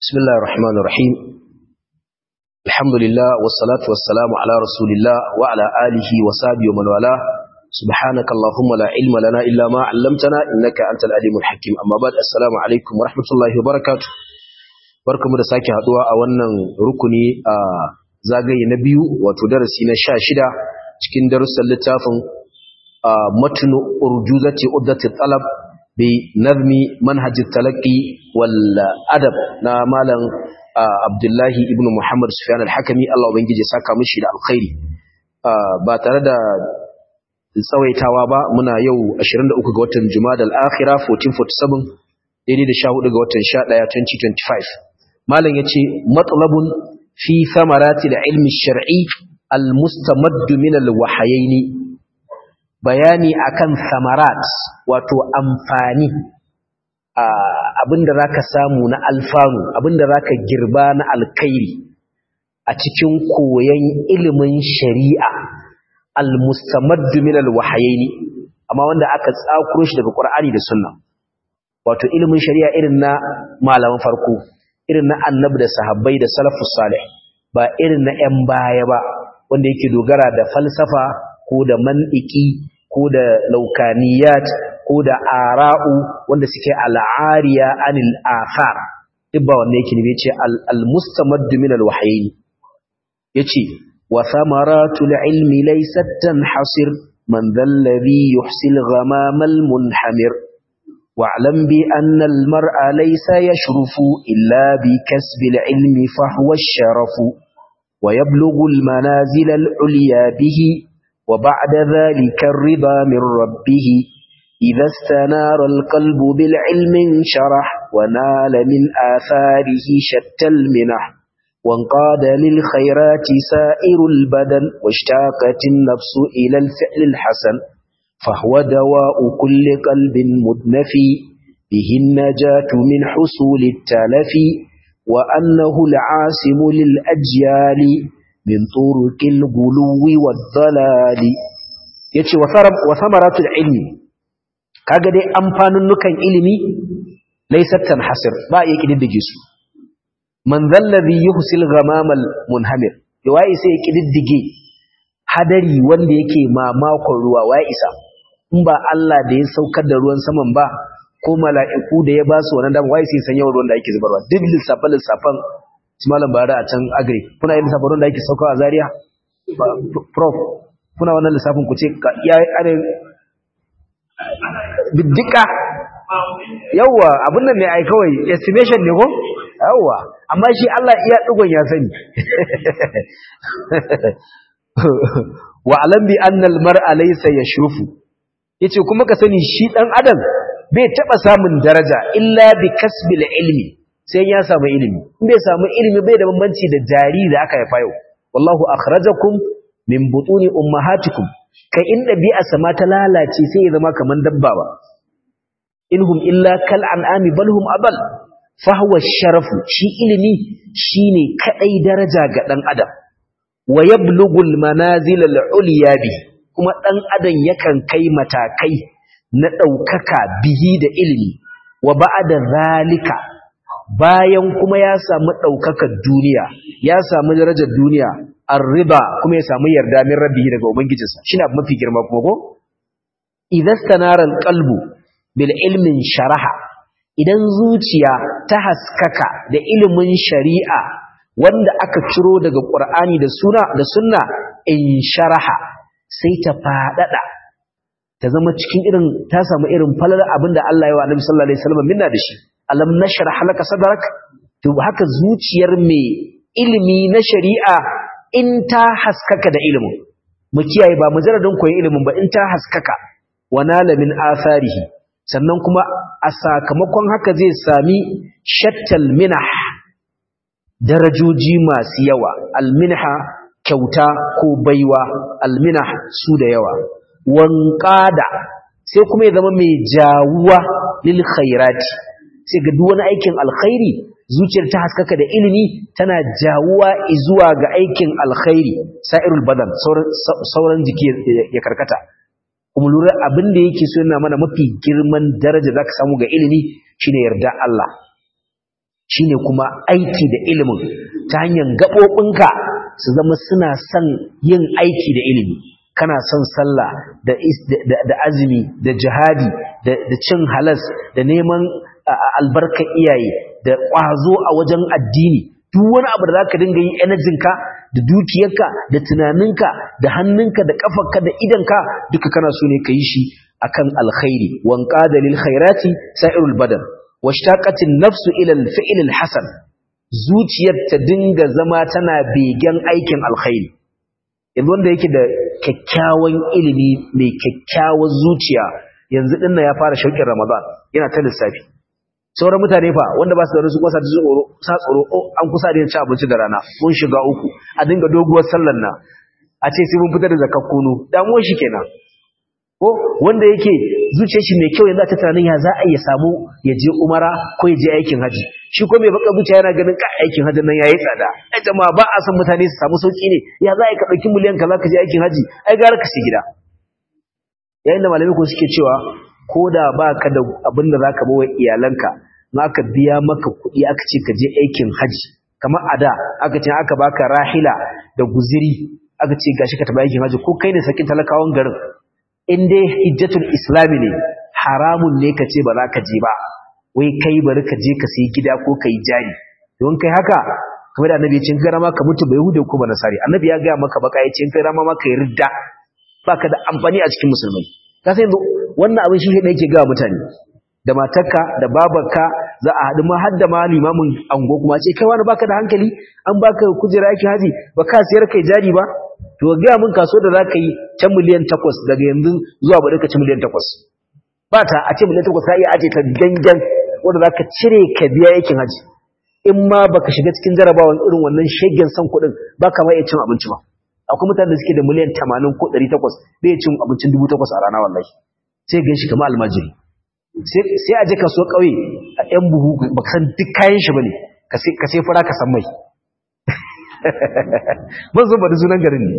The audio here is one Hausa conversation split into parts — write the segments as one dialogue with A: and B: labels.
A: بسم الله الرحمن الرحيم الحمد لله والصلاة والسلام على رسول الله وعلى آله وصحبه ومن والاه سبحانك اللهم لا علم لنا إلا ما علمتنا إنك أنت العليم الحكيم أما بعد السلام عليكم ورحمة الله وبركاته barkamu da sake haduwa a wannan rukuni a zagaye na biyu wato darasi na 16 cikin darussan littafin matnu urjuzati uddati talab bi nazmi manhaj talaqi wal adab na malam abdullahi ibnu muhammad sufyan al-hakimi Allah ubangije saka mishi da alkhairi ba tare da tsawaitawa ba muna yau 23 ga watan jumada al-akhira 1447 daidai da 14 ga watan 11 2025 malam yace matlabun fi thamarati al-ilmi shar'i al-mustamaddu min al-wahayaini bayani akan samarat wato amfani abinda zaka samu na alfanu abinda zaka girba na alkhairi a cikin koyon ilimin shari'a almustamaddu min alwahayaini amma wanda aka tsakuro shi daga Qur'ani da Sunna wato ilimin shari'a irin na malaman farko irin na annabi da sahabbai da salafus salih ba irin na 'yan baya ba wanda yake dogara da falsafa ko da mantiki ko da laukaniyat ko da ara'u wanda suke al'ariya anil athar duk ba wanda yake ne ce al-mustamaddu min al-wahyayn yace wa thamaratul ilmi laysat tanhasir man dhal ladhi yuhsil ghamam al-munhamir wa'lam bi anna al-mar'a laysa yashrufu illa bi kasbi al-ilmi fa huwa ash-sharafu wa yablughu al-manazil al-ulya bihi وبعد ذلك الرضا من ربه إذا استنار القلب بالعلم انشرح ونال من آثاره شتى المنح وانقاد للخيرات سائر البدن واشتاقت النفس إلى الفعل الحسن فهو دواء كل قلب مدنفي به النجاة من حصول التلف وأنه العاصم للأجيال min turuqil guluwi wad-dalali yace wa samaratul ilmi kaga dai amfanin nukan ilimi laysat tanhasir ba ya kididdige su man zallazi yuhsil ghamamal munhamir wai sai ya kididdige hadari wanda yake mamakon ruwa wai isa in ba Allah da ya saukar da ruwan saman ba ko mala'iku da ya ba su wannan dama wai sai san yawan ruwan da ake zubarwa duk lissafan lissafan su malam bara a can agri kuna yin lissafin da ake saukawa a zaria prof kuna wannan lissafin ku ce ya are biddika yawwa abin nan ne ai kawai estimation ne ko yawwa amma shi Allah iya dugon ya sani wa alam bi anna al mar'a laysa yashrufu yace kuma ka sani shi dan adam bai taba samun daraja illa bi kasbil ilmi sai ya samu ilimi in bai samu ilimi bai da bambanci da jari da aka haifa yau wallahu akhrajakum min butuni ummahatikum kai in dabi'a sama ta lalace sai ya zama kaman dabba ba inhum illa kal an'ami bal hum abal fa huwa sharafu shi ilimi shine kadai daraja ga dan adam wa yablughu al manazil al ulya bi kuma dan adam yakan kai matakai na daukaka bihi da ilimi wa ba'da zalika bayan kuma ya samu ɗaukakar duniya ya samu darajar duniya an riba kuma ya samu yarda min rabbihi daga ubangijinsa shi na mafi girma kuma ko idan stanarar kalbu bil ilmin sharaha idan zuciya ta haskaka da ilimin shari'a wanda aka ciro daga ƙur'ani da suna da sunna in sharaha sai ta faɗaɗa ta zama cikin irin ta samu irin falala abinda Allah ya wa Annabi sallallahu alaihi wasallam minna da shi alam nashrah laka sadrak to haka zuciyar mai ilimi na shari'a in ta haskaka da ilimin mu kiyaye ba mujarradin koyon ilimin ba in ta haskaka wanala min atharihi sannan kuma a sakamakon haka zai sami shattal minah darajoji masu yawa alminha kyauta ko baiwa alminah su da yawa wanqada sai kuma ya zama mai jawuwa lil khairati sai ga duk wani aikin alkhairi zuciyar ta haskaka da ilimi tana jawuwa zuwa ga aikin alkhairi sa'irul badan sauran jiki ya karkata kuma lura abin da yake so yana mana mafi girman daraja zaka samu ga ilimi shine yarda Allah shine kuma aiki da ilimin ta hanyar gaɓoɓinka su zama suna son yin aiki da ilimi kana son sallah da, da, azumi da jihadi da, cin halas da neman albarkar iyaye da ƙwazo a wajen addini duk wani abu da za ka dinga yin energinka da dukiyarka da tunaninka da hannunka da ƙafarka da idanka duka kana so ne ka yi shi akan alkhairi wanka da lil khairati sa'irul badan washtaqatin nafsu ila al-fi'l al-hasan zuciyar ta dinga zama tana begen aikin alkhairi yanzu wanda yake da kyakkyawan ilimi mai kyakkyawar zuciya yanzu dinnan ya fara shauƙin ramadan yana ta lissafi sauran mutane fa wanda ba su da rusu kwasa tsoro sa tsoro an kusa da ci abinci da rana mun shiga uku a dinga doguwar sallar nan a ce sai mun fitar da zakakkuno damuwar shi kenan ko wanda yake zuciyar shi mai kyau yanzu a tunanin ya za a iya samu ya je umara ko ya je aikin haji shi ko mai baka zuciya yana ganin ka aikin hajin nan yayi tsada ai jama'a ba a san mutane su samu sauki ne ya za a ka dauki miliyan kaza ka je aikin haji ai gara ka sai gida yayin da malamai ko suke cewa ko da baka da abin da zaka bawa iyalanka in aka biya maka kuɗi aka ce ka je aikin haji kamar a da aka ce aka baka rahila da guziri aka ce gashi ka taɓa aikin haji ko kai ne sakin talakawan garin in dai hijjatul islami ne haramun ne ka ce ba za ka je ba wai kai bari ka je ka sayi gida ko ka yi jari don kai haka kamar da annabi ya ce in kai rama ka mutu bai hude ko ba nasari annabi ya gaya maka baka ya ce in kai rama ma ka yi ridda baka da amfani a cikin musulmai ka san yanzu wannan abin shi ne yake ga mutane da matarka da babarka za a haɗu ma har da ma limamin ango kuma ce kai wani baka da hankali an baka kujera yake haji ba ka siyar kai jari ba to ga mun kaso da zaka yi ta miliyan 8 daga yanzu zuwa ba ka ci miliyan 8 ba ta a ce miliyan 8 ka iya aje ta gangan wanda zaka cire ka biya yakin haji in ma baka shiga cikin jarabawan irin wannan shegen san kuɗin baka ma iya cin abinci ba akwai mutane da suke da miliyan 80 ko 800 bai cin abincin 8000 a rana wallahi sai gan shi kamar almajiri sai a je kaso kauye a yan buhu baka san duk kayan shi bane ka sai fara ka san mai ban zo ba da sunan garin ne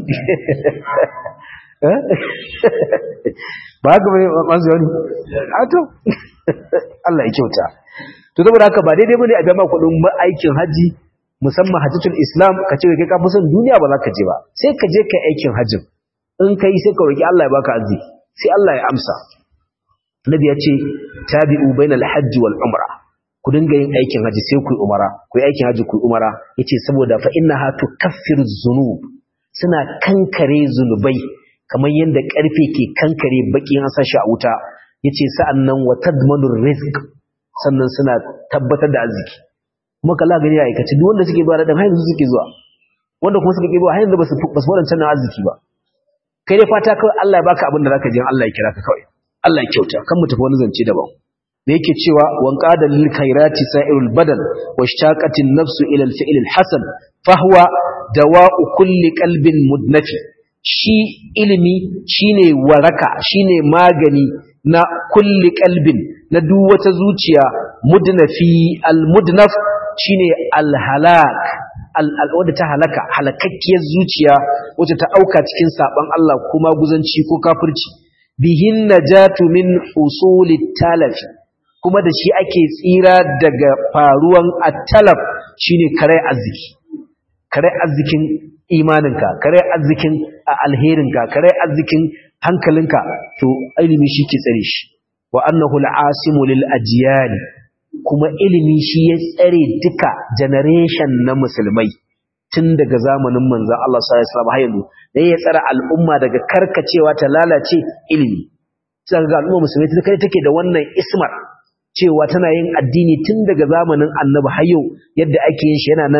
A: ba haka bai masu yawani a to Allah ya kyauta to saboda haka ba daidai bane a gama kudin aikin haji musamman hajjatul islam ka ce kai ka fi son duniya ba za ka je ba sai ka je kai aikin hajjin in ka yi sai ka roki Allah ya baka arziki sai Allah ya amsa nabi ya ce tabi'u bainal hajji wal umra ku dinga yin aikin haji sai ku yi umara ku yi aikin haji ku yi umara yace saboda fa innaha tukaffiru dhunub suna kankare zunubai kamar yadda karfe ke kankare baki an sa shi a wuta yace sa'annan wa tadmanur rizq sannan suna tabbatar da arziki kuma kalla gani ya aikace duk wanda suke zuwa da dan yanzu suke zuwa wanda kuma suke zuwa har yanzu basu basu wadancan arziki ba kai dai fata kawai Allah ya baka abin da zaka je Allah ya kira ka kawai Allah ya kyauta kan mu tafi wani zance daban da yake cewa wanqada lil khairati sa'irul badan washtaqatin nafsu ila al fi'l al hasan fahwa dawa'u kulli qalbin mudnafi shi ilimi shine waraka shine magani na kulli qalbin na duk wata zuciya mudnafi al mudnaf shine al halak al wadda ta halaka halakakkiyar zuciya wacce ta auka cikin saban Allah kuma guzanci ko kafirci bihin najatu min usulit talafi kuma da shi ake tsira daga faruwan at-talaf shine kare arziki kare arzikin imaninka kare arzikin alherinka kare arzikin hankalinka to ilimi shi ke tsare shi wa annahu al-asimu lil ajyal kuma ilimi shi ya tsare duka generation na musulmai tun daga zamanin manzon Allah sallallahu alaihi wasallam har yanzu da ya tsara al'umma daga karkacewa ta lalace ilimi sai ga al'umma musulmai ta kai take da wannan ismar cewa tana yin addini tun daga zamanin annabi har yau yadda ake yin shi yana nan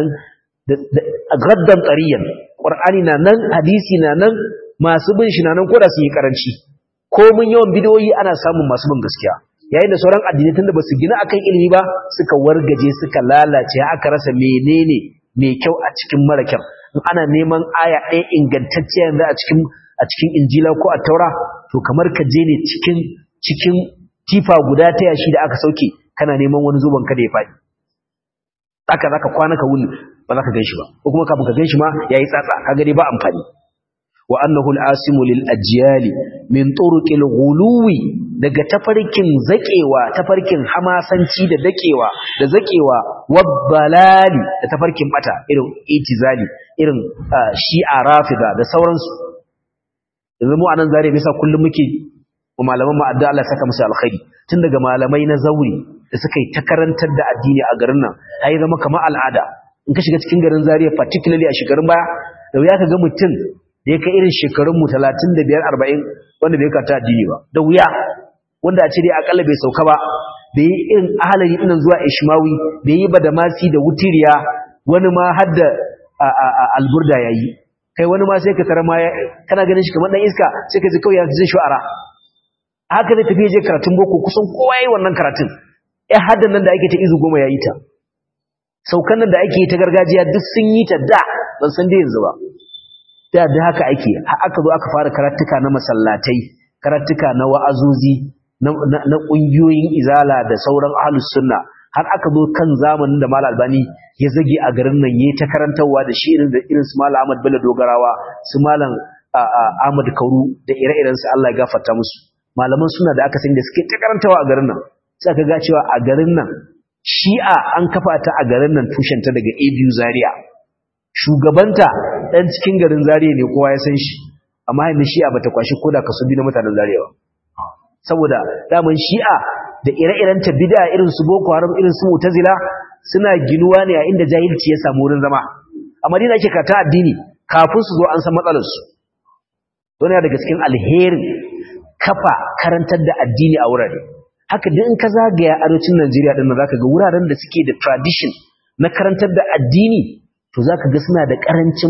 A: a gaddan tsariyan ƙwar'ani na nan hadisi na nan masu bin shi na nan koda su yi karanci ko mun yawan bidiyoyi ana samun masu bin gaskiya yayin da sauran addinai tun da ba su gina akan ilimi ba suka wargaje suka lalace aka rasa menene mai kyau a cikin mara kyau in ana neman aya ɗaya ingantacciya yanzu a cikin a cikin injila ko a taura to kamar ka je ne cikin cikin tifa guda ta yashi da aka sauke kana neman wani zuban kada ya faɗi haka zaka kwana ka wuni ba za ka ganshi ba ko kuma kafin ka ganshi ma yayi tsatsa kaga dai ba amfani wa annahu al-asimu lil ajyali min turuqil ghuluwi daga tafarkin zakewa tafarkin hamasanci da dakewa da zakewa wabbalali da tafarkin bata irin itizali irin shi'a rafida da sauransu yanzu mu anan zare bisa kullum muke wa malaman mu addu'a Allah ya saka musu alkhairi tun daga malamai na zauri da suka yi ta karantar da addini a garin nan ai zama kamar al'ada in ka shiga cikin garin Zaria particularly a shekarun baya da wuya ka ga mutum da ya kai irin shekarun mu 35 40 wanda bai karanta addini ba da wuya wanda a ce dai akalla bai sauka ba bai yi irin ahalari ɗinan zuwa ishmawi bai yi ba da masi da wutiriya wani ma har da alburda ya yi kai wani ma sai ka tara ma kana ganin shi kamar ɗan iska sai ka ji kawai ya zai shu'ara haka zai tafi je karatun boko kusan kowa ya yi wannan karatun ya haddan nan da ake ta izu goma ya yi ta saukan nan da ake yi ta gargajiya duk sun yi ta da ban san dai yanzu ba da da haka ake aka zo aka fara karatuka na masallatai karatuka na wa'azozi na ƙungiyoyin izala da sauran ahlus sunna har aka zo kan zamanin da Malam Albani ya zage a garin nan yayi ta karantawa da shi irin da irin su Malam Ahmad Bello Dogarawa su Malam Ahmad Kauru da ire-iren su Allah ya gafarta musu malaman suna da aka sani da suke ta karantawa a garin nan sai aka ga cewa a garin nan Shi'a an kafa ta a garin nan tushen ta daga ABU Zaria shugabanta dan cikin garin Zaria ne kowa ya san shi amma yanzu Shi'a bata kwashi koda kaso biyu na mutanen Zaria ba saboda daman shi'a da ire-iren ta bid'a irin su boko haram irin su mu'tazila suna ginuwa ne a inda jahilci ya samu wurin zama a madina ake kata addini kafin su zo an san matsalar su don ya daga cikin alherin kafa karantar da addini a wurare haka duk in ka zagaya arewacin Najeriya din nan zaka ga wuraren da suke da tradition na karantar da addini to zaka ga suna da karancin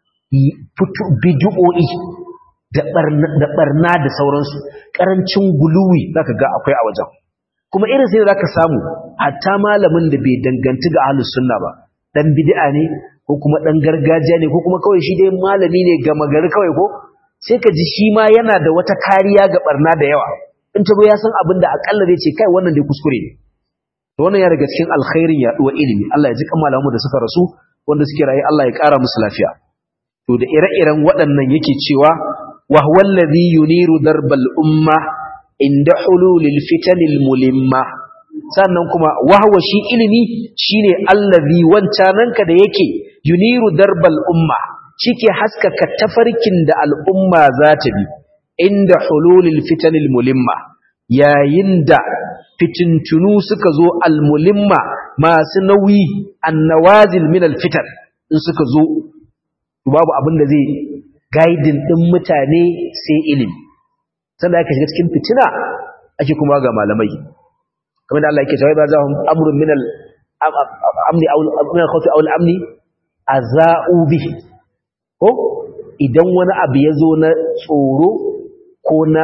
A: bid'o'i da barna da sauransu karancin guluwi zaka ga akwai a wajen kuma irin sai zaka samu hatta malamin da bai danganci ga ahlus sunna ba dan bid'a ne ko kuma dan gargajiya ne ko kuma kawai shi dai malami ne ga magari kawai ko sai ka ji shi ma yana da wata kariya ga barna da yawa in tabo ya san abin da akalla zai ce kai wannan dai kuskure ne to wannan ya daga cikin alkhairin yaduwa ilimi Allah ya ji kan malamu da suka rasu wanda suke rayu Allah ya kara musu lafiya to da ire-iren waɗannan yake cewa وهو الذي ينير درب الأمة عند حلول الفتن الملمة sannan kuma wahwa shi ilimi shine allazi wancananka da yake yuniru darbal umma shike haskaka tafarkin da al'umma za ta bi inda hululil fitanil mulimma yayin da fitintunu suka zo almulimma masu nauyi annawazil min alfitan in suka zo babu abin da zai gaidin ɗin mutane sai ilimi sanda aka shiga cikin fitina ake kuma ga malamai kamar da Allah yake cewa ba za hum amrun min al amni aw min al khawfi aw al amni azau bi ko idan wani abu ya zo na tsoro ko na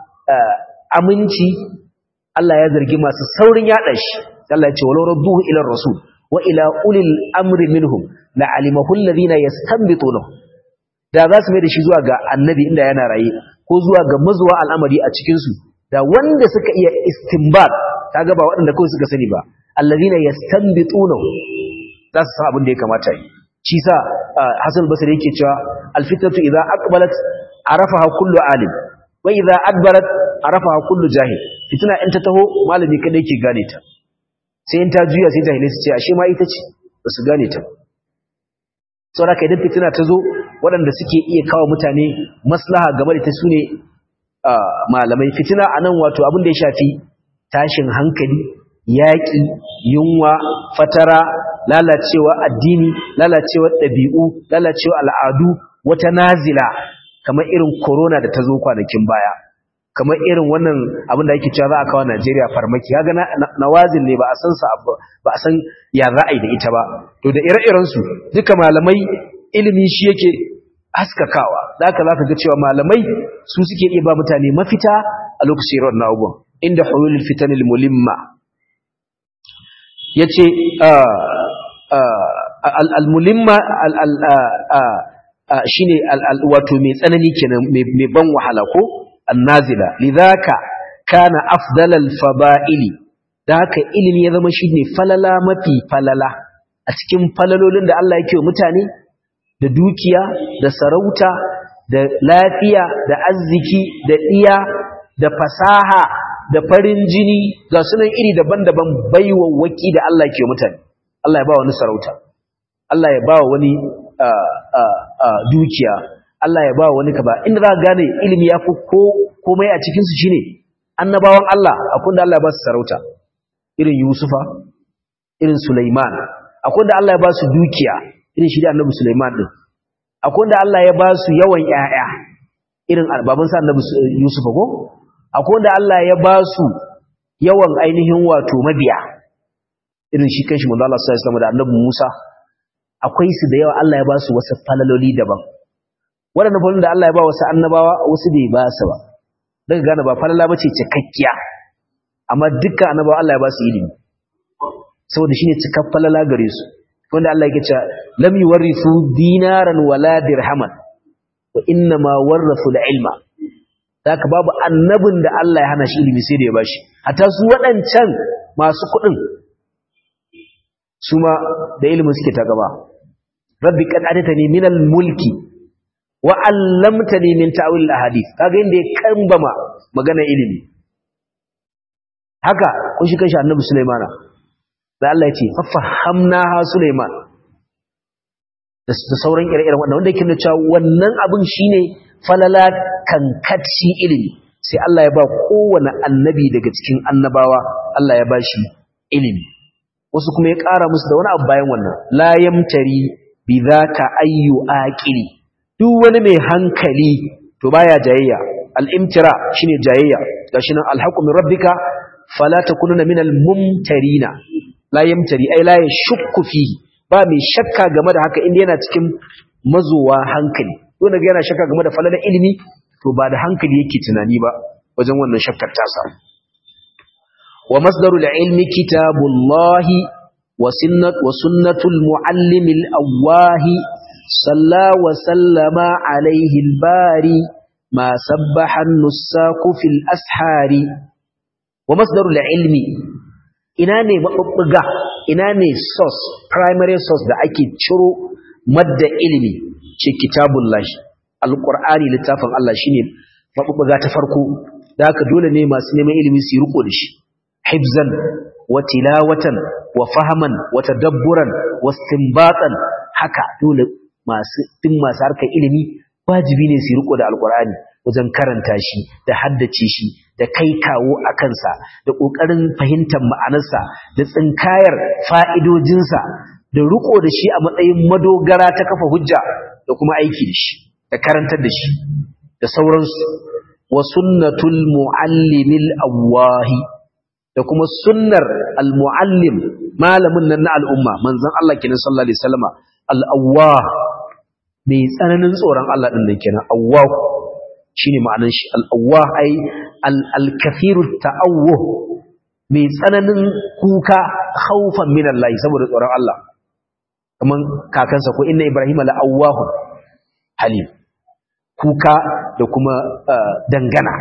A: aminci Allah ya zargi masu saurin yada shi Allah ya ce walau radduhu ila rasul wa ila ulil amri minhum la alimahu alladhina yastanbitunahu da za su mai da shi zuwa ga annabi inda yana raye ko zuwa ga mazuwa al'amari a cikinsu da wanda suka iya istinbat ta gaba waɗanda kawai suka sani ba allazina yastanbituna za su san abin da ya kamata yi shi sa hasan basri yake cewa alfitatu idza aqbalat arafaha kullu alim wa idza adbarat arafaha kullu jahil fitina in ta taho malami kada yake gane ta sai in ta juya sai jahilai su ce ashe ma ita ce ba su gane ta saboda kai idan fitina ta zo waɗanda suke iya kawo mutane maslaha game da ta su ne malamai fitina a nan wato abin da ya shafi tashin hankali yaƙi yunwa fatara lalacewa addini lalacewa ɗabi'u lalacewa al'adu wata nazila kamar irin corona da ta zo kwanakin baya kamar irin wannan abin da ake cewa za a kawo Najeriya farmaki kaga nawazil ne ba a san sa ba a san ya za a yi da ita ba to da ire-iren su duka malamai ilimi shi yake haskakawa da haka zaka ga cewa malamai su suke iya ba mutane mafita a lokacin irin wannan abubuwan inda hulul fitanil mulimma yace al-mulimma shine wato mai tsanani kenan mai ban wahala ko annazila lidhaka kana afdalal fada'ili da haka ilimi ya zama shine falala mafi falala a cikin falalolin da Allah yake wa mutane da dukiya da sarauta da lafiya da arziki da iya da fasaha da farin jini ga sunan iri daban-daban baiwawaki da Allah ke mutane Allah ya ba wani sarauta Allah ya ba wani dukiya Allah ya ba wani kaba inda za ka gane ilimi ya fi komai a cikinsu shi ne annabawan Allah akwai da Allah ya ba su sarauta irin Yusufa irin Sulaiman akwai da Allah ya ba su dukiya irin shi da annabi Sulaiman din akwai da Allah ya ba su yawan ƴaƴa irin babansa annabi Yusufa ko akwai da Allah ya ba su yawan ainihin wato mabiya irin shi kanshi manzo Allah sallallahu alaihi wasallam da annabi Musa akwai su da yawa Allah ya ba su wasu falaloli daban waɗannan falalolin da Allah ya ba wasu annabawa wasu bai ba su ba daga gane ba falala bace cikakkiya amma dukkan annabawa Allah ya ba su ilimi saboda shine cikak falala gare su wanda Allah yake cewa lam yuwarrisu dinaran wala dirhaman wa inna ma warrasu ilma haka babu annabin da Allah ya hana shi ilimi sai da ya bashi hatta su waɗancan masu kuɗin su ma da ilimin suke ta gaba rabbi qad atatani min al-mulki wa 'allamtani min ta'wil al-ahadith kaga inda ya kambama magana ilimi haka kun shi kanshi annabi sulaimana da Allah ya ce fahamnaha sulaiman da sauran ire-iren wannan wanda yake nuna cewa wannan abin shine falala kankacci ilimi sai Allah ya ba kowane annabi daga cikin annabawa Allah ya bashi ilimi wasu kuma ya ƙara musu da wani abu bayan wannan la yamtari bi zaka ayyu aqili duk wani mai hankali to baya jayayya al-imtira shine jayayya gashi nan al-haqqu min rabbika fala takununa minal mumtarina la yamtari ai la yashukku fihi ba mai shakka game da haka inda yana cikin mazowa hankali wanda ga yana shakka game da falalar ilimi to ba da hankali yake tunani ba wajen wannan shakkar tasa wa masdarul ilmi kitabullahi wa sunnat wa sunnatul muallimil awahi salla wa sallama alaihi albari ma sabbaha an-nusaku fil ashari wa masdarul ilmi ina ne mabubbuga ina ne source primary source da ake ciro madda ilimi ce kitabullahi alqur'ani littafin Allah shine mabubbuga ta farko da haka dole ne masu neman ilimi su riko da shi hibzan wa tilawatan wa fahaman wa tadabburan wa istinbatan haka dole masu din masu harkar ilimi wajibi ne su riko da alqur'ani wajen karanta shi da haddace shi da kai kawo a kansa da ƙoƙarin fahimtar ma'anarsa da tsinkayar fa'idojinsa da riko da shi a matsayin madogara ta kafa hujja da kuma aiki da shi da karantar da shi da sauransu wa sunnatul muallimil awwahi da kuma sunnar al-muallim malamin nan na al'umma manzon Allah kenan sallallahu alaihi wasallama al-awwah mai tsananin tsoron Allah din nan kenan awwah shine ma'anar shi al-awwah ai al-kathiru ta'awwuh mai tsananin kuka khaufan min Allah saboda tsoron Allah kaman kakansa ko inna ibrahima la'awwahu halim kuka da kuma dangana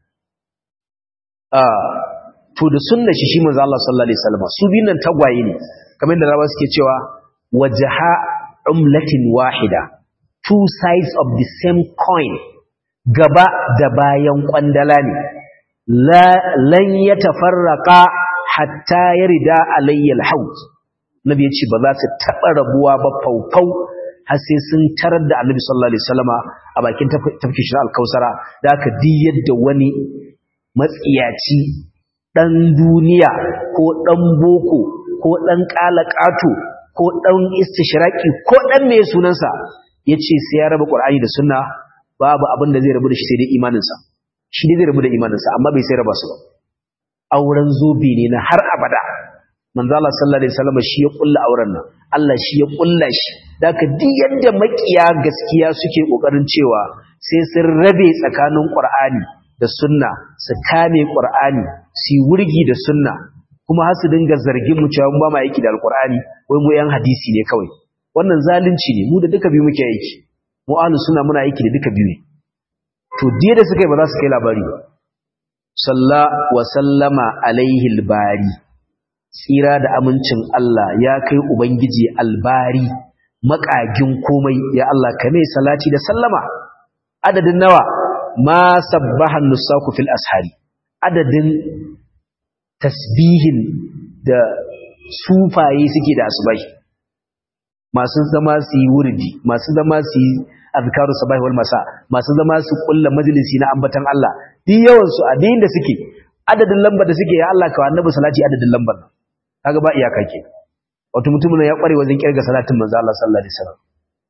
A: to da sunna shi shi manzo Allah sallallahu alaihi wasallam su biyun nan tagwaye ne kamar da rawa suke cewa wajha umlatin wahida two sides of the same coin gaba da bayan kwandala ne lan ya tafarraka hatta ya rida alayyal haut nabi ya ce ba za su taɓa rabuwa ba faufau har sai sun tarar da annabi sallallahu alaihi wasallama a bakin tafkin shi alkausara da aka di yadda wani matsiyaci ɗan duniya ko ɗan boko ko ɗan ƙalaƙato ko ɗan istishiraki ko ɗan mai sunansa ya ce sai ya raba ƙwar'ani da sunna babu abin da zai rabu da shi sai dai imaninsa shi ne zai rabu da imaninsa amma bai sai raba su ba auren zobe ne na har abada manzo Allah sallallahu alaihi wasallam shi ya kulla auren nan Allah shi ya kulla shi daka duk yadda makiya gaskiya suke kokarin cewa sai sun rabe tsakanin Qur'ani da sunna su kame Qur'ani su wurgi da sunna kuma har su dinga zargin mu cewa ba ma aiki da alqur'ani wai mu yan hadisi ne kawai wannan zalunci ne mu da duka biyu muke aiki mu ahlus sunna muna aiki da duka biyu ne to diya da suka yi ba za su kai labari ba salla wa sallama alaihi albari tsira da amincin Allah ya kai ubangiji albari makagin komai ya Allah ka mai salati da sallama adadin nawa ma sabbahan nusaku fil ashari adadin tasbihin da sufaye suke da asubai masu zama su yi wurdi masu zama su yi azkaru sabahi wal masa masu zama su kulla majalisi na ambatan Allah duk yawan su a da suke adadin lambar da suke ya Allah ka annabi salati adadin lambar nan kaga ba iyaka ke wato mutumin ya kware wajen kirga salatin manzo Allah sallallahu alaihi wasallam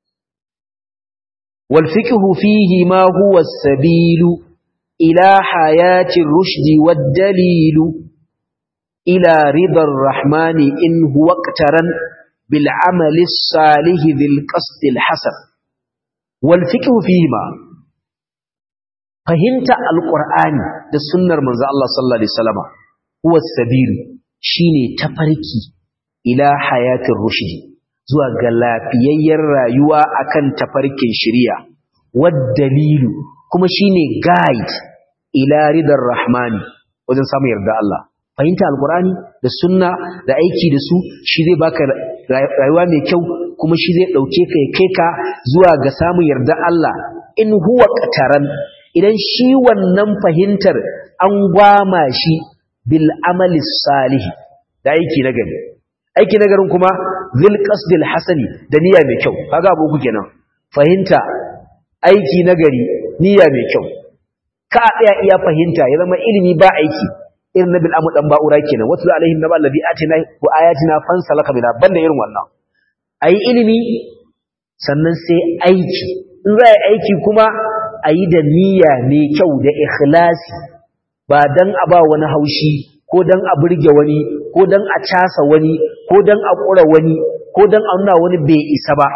A: wal fiqhu fihi ma huwa as-sabilu ila hayati ar-rushd wad-dalil ila ridar rahmani in huwa iqtaran bil amali as-salih dhil qasd al-hasan wal fiqhu fihi ma fahimta al-qur'ani da sunnar manzo Allah sallallahu alaihi wasallam huwa as-sabilu shine tafarki ila hayatin rushdi zuwa ga lafiyayyar rayuwa akan tafarkin shari'a wad dalilu kuma shine guide ila ridar rahmani wajen samun yarda Allah fahimta alqur'ani da sunna da aiki da su shi zai baka rayuwa mai kyau kuma shi zai dauke ka ya kai ka zuwa ga samun yarda Allah in huwa qataran idan shi wannan fahimtar an gwama shi bil amali salih da aiki na gari aiki na garin kuma zil qasdil hasani da niyya mai kyau kaga abu ku kenan fahimta aiki na gari niyya mai kyau ka tsaya iya fahimta ya zama ilimi ba aiki irin nabil amu dan ba'ura kenan wasu alaihim naba allazi atina wa ayatina fansalaka bina banda irin wannan ayi ilimi sannan sai aiki in za a yi aiki kuma a yi da niyya mai kyau da ikhlasi ba dan a ba wani haushi ko dan a burge wani ko dan a casa wani ko dan a ƙura wani ko dan a nuna wani bai isa ba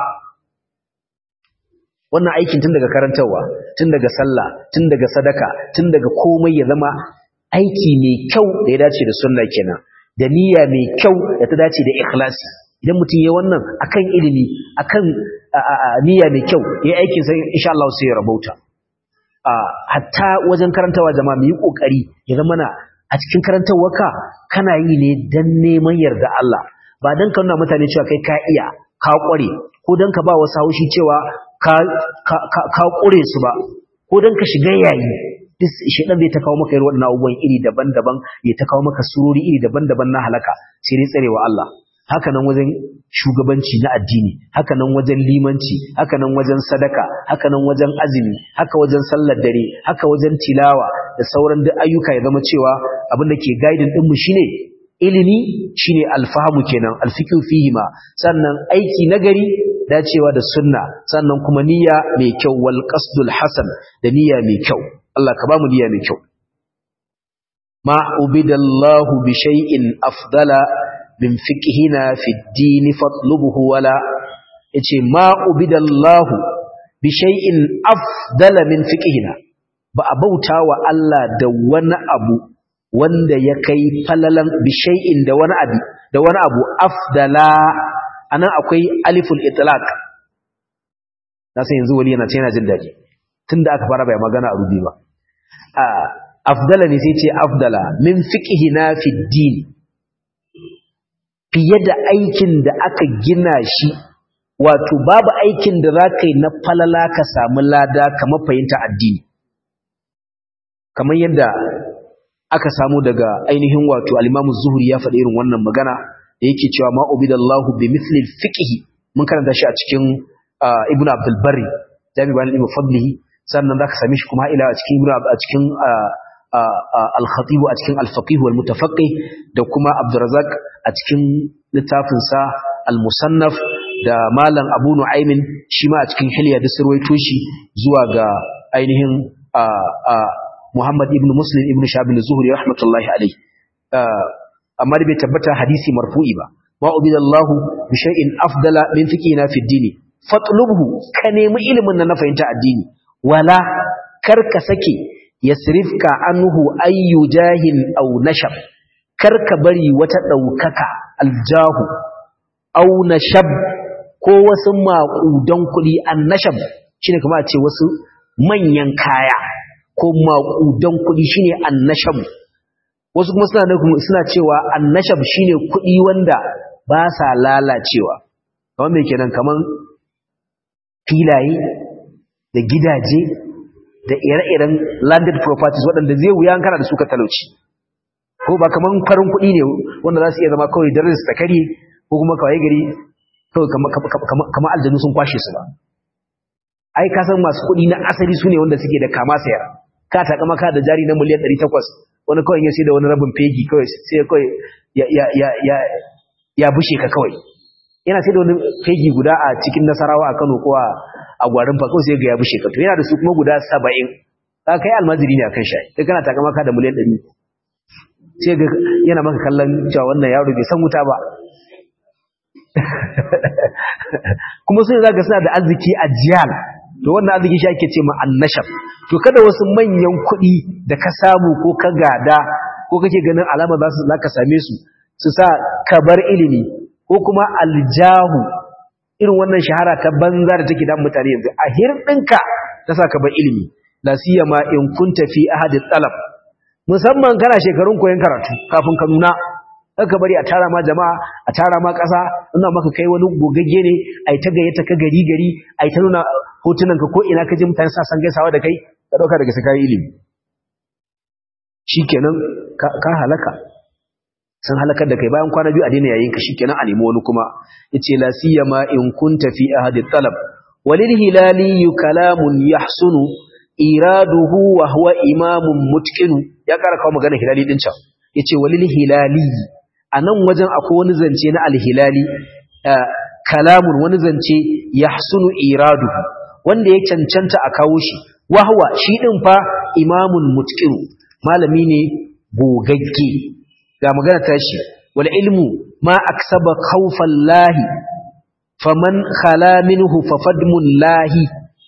A: wannan aikin tun daga karantarwa tun daga sallah tun daga sadaka tun daga komai ya zama aiki mai kyau da ya dace da sunna kenan da niyya mai kyau da ta dace da ikhlasi idan mutum ya wannan akan ilimi akan niyya mai kyau ya aikin sai insha Allah sai ya rabauta hatta wajen karantawa jama'a mu yi kokari ya zama na a cikin karantawarka kana yi ne dan neman yarda Allah ba dan ka nuna mutane cewa kai ka iya ka kware ko dan ka ba wasu haushi cewa ka ka ka kure su ba ko dan ka shiga yayi shedan zai ta kawo maka irin waɗannan abubuwan iri daban-daban ya ta kawo maka surori iri daban-daban na halaka sai dai tsarewa Allah haka nan wajen shugabanci na addini haka nan wajen limanci haka nan wajen sadaka haka nan wajen azumi haka wajen sallar dare haka wajen tilawa da sauran duk ayyuka ya zama cewa abin da ke guiding din mu shine ilimi shine alfahamu kenan alfiqhu fihi ma sannan aiki nagari dacewa da sunna sannan kuma niyya mai kyau wal qasdul hasan da niyya mai kyau Allah ka ba mu niyya mai kyau ma ubidallahu bi shay'in afdala min fiqhina fi ad-din fatlubuhu wala yace ma ubidallahu bi shay'in afdala min fiqhina ba a bauta wa Allah da wani abu wanda ya kai falalan bi shay'in da wani abu da wani abu afdala anan akwai aliful itlaq na san yanzu wali yana ce yana jin daɗi tunda aka fara bai magana a rubi ba afdala ne sai ce afdala min fiqhina fi din fiye da aikin da aka gina shi wato babu aikin da zaka yi na falala ka samu lada kamar fahimta addini kamar yadda aka samu daga ainihin wato al-Imam Zuhri ya faɗi irin wannan magana da yake cewa ma ubidallahu bi mithli al-fiqh mun karanta shi a cikin Ibn Abdul Barri Jami' bayan Ibn Fadlihi sannan zaka same shi kuma ila a cikin a cikin al-Khatib a cikin al-Faqih wal Mutafaqqih da kuma Abdurrazzaq a cikin littafin sa al-Musannaf da Malam Abu Nu'aymin shi ma a cikin Hilya da sirwaito shi zuwa ga ainihin Muhammad ibn Muslim ibn Shabil Zuhri rahmatullahi alayhi amma da bai tabbata hadisi marfu'i ba ma ubidallahu bi shay'in afdala min fiqhina fi ad-dini fatlubhu ka nemi ilimin nan na fahimta addini wala kar ka sake yasrifka anhu ayyu jahin aw nashab kar ka bari wata daukaka aljahu aw nashab ko wasu maƙudan kuɗi annashab shine kuma a ce wasu manyan kaya ko maƙudan kuɗi shine annashab wasu kuma suna suna cewa annashab shine kuɗi wanda ba sa lalacewa kamar me kenan kaman filaye da gidaje da ire-iren landed properties waɗanda zai wuya kana da su ka talauci ko ba kaman farin kuɗi ne wanda za su iya zama kawai daren su ta kare ko kuma kawai gari kawai kamar aljanu sun kwashe su ba ai ka san masu kuɗi na asali su ne wanda suke da kama sayar ka taƙa maka da jari na miliyan ɗari takwas wani kawai ya sai da wani rabin fegi kawai sai kawai ya bushe ka kawai yana sai da wani fegi guda a cikin nasarawa a kano ko a gwarin fa kawai sai ga ya bushe ka to yana da su kuma guda saba'in ka kai almajiri ne a kan shayi sai kana taƙa maka da miliyan ɗari sai ga yana maka kallon cewa wannan yaro bai san wuta ba kuma sun za ka suna da arziki a jiyal to wannan arziki shi ake ce ma annashab to kada wasu manyan kuɗi da ka samu ko ka gada ko kake ganin alama za su za ka same su su sa ka bar ilimi ko kuma aljahu irin wannan shahara ta banza da take da mutane yanzu a hirɗinka ta sa ka bar ilimi la siyama in kunta fi ahadi talab musamman kana shekarun koyon karatu kafin ka nuna aka bari a tara ma jama'a a tara ma ƙasa ina maka kai wani gogagge ne ai ta gayyata ka gari gari ai ta nuna hotunan ka ko ina ka ji mutane sa san gaisawa da kai ka dauka daga sakai ilimi shikenan ka halaka san halakar da kai bayan kwana biyu a daina yayin ka shikenan a nemi wani kuma yace la siyama in kunta fi ahadi talab walil hilali kalamun yahsunu iraduhu wa huwa imamun mutqinu ya kara kawo magana hilali din can yace walil hilali anan wajen akwai wani zance na alhilali kalamun wani zance yahsunu iraduhu wanda ya cancanta a kawo shi wa huwa shi din fa imamun mutqinu malami ne gogagge ga magana tashi wal ilmu ma aksaba khawfallahi faman khala minhu fafadmullahi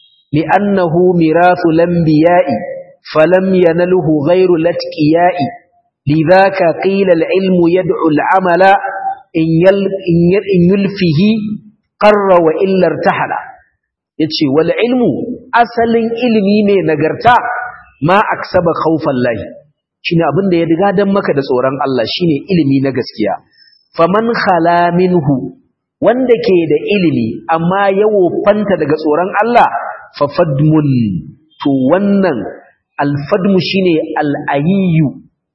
A: لأنه ميراث الأنبياء فلم ينله غير الاتقياء لذاك قيل العلم يدعو العمل إن, يل إن, يل إن يلفه قر وإلا ارتحل يتشي والعلم أصل علمي ne nagarta ma aksaba khawfallahi shine abin da ya riga dan maka da tsoron Allah shine ilimi na gaskiya faman khala minhu wanda ke da ilimi amma yawo fanta daga tsoron Allah fafadmun to wannan alfadmu shine al'ayyu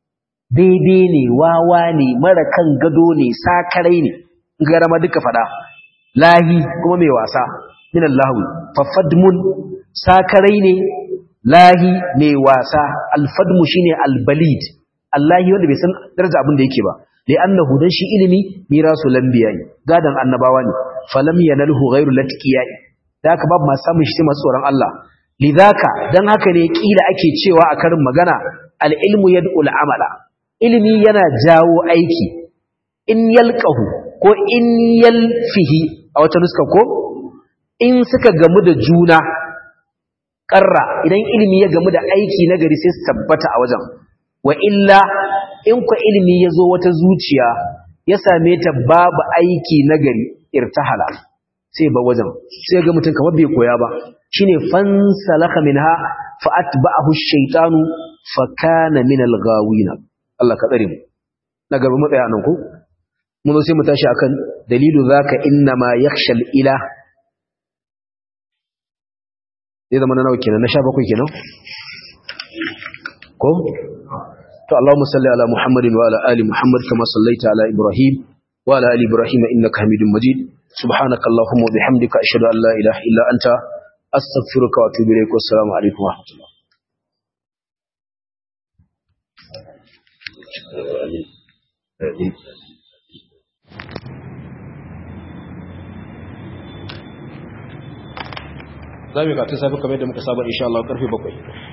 A: daidai ne wawa ne mara kan gado ne sakarai ne garama duka fada lahi kuma mai wasa min Allahu fafadmun sakarai ne lahi mai wasa alfadmu shine albalid Allahi wanda bai san daraja abin da yake ba li annahu dan shi ilimi mirasu lambiyai gadan annabawa ne falam yanalhu ghairu latqiyai da haka babu masu samun shi masu tsoron Allah lidhaka dan haka ne kila ake cewa a karin magana al-ilmu yad'ul amala ilimi yana jawo aiki in yalqahu ko in yalfihi a wata nuska ko in suka gamu da juna karra idan ilimi ya gamu da aiki na gari sai su tabbata a wajen wa illa in ku ilimi ya zo wata zuciya ya same ta babu aiki na gari irtahala sai ba wajen sai ga mutum kamar bai koya ba shine fansalaka minha fa atba'ahu ash-shaytanu fa kana min al-ghawin Allah ka tsare mu na gaba mu tsaya nan ko mun sai mu tashi akan dalilu zaka inna ma yakhshal ila zai zama na nawa kenan na 17 kenan ko to Allahumma salli ala Muhammadin wa ala ali Muhammad kama sallaita ala Ibrahim wa ala ali Ibrahim innaka Hamidum Majid subhanaka Allahumma wa bihamdika ashhadu an la ilaha illa anta astaghfiruka wa atubu ilaik wa assalamu alaikum wa rahmatullah za mu yi katun safi kamar yadda muka saba insha Allah karfe bakwai